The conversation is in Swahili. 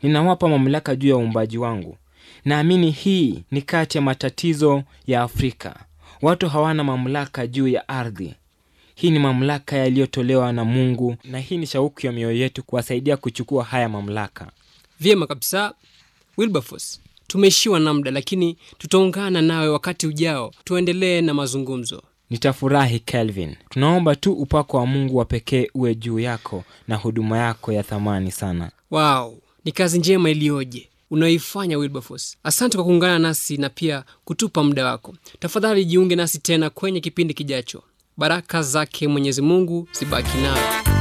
ninawapa mamlaka juu ya uumbaji wangu. Naamini hii ni kati ya matatizo ya Afrika. Watu hawana mamlaka juu ya ardhi. Hii ni mamlaka yaliyotolewa na Mungu, na hii ni shauku ya mioyo yetu kuwasaidia kuchukua haya mamlaka. Vyema kabisa Wilberforce, tumeishiwa na muda, lakini tutaungana nawe wakati ujao, tuendelee na mazungumzo. Nitafurahi Kelvin. Tunaomba tu upako wa Mungu wa pekee uwe juu yako na huduma yako ya thamani sana. Wow, ni kazi njema iliyoje unayoifanya Wilberforce. Asante kwa kuungana nasi na pia kutupa muda wako. Tafadhali jiunge nasi tena kwenye kipindi kijacho. Baraka zake Mwenyezi Mungu zibaki nawe.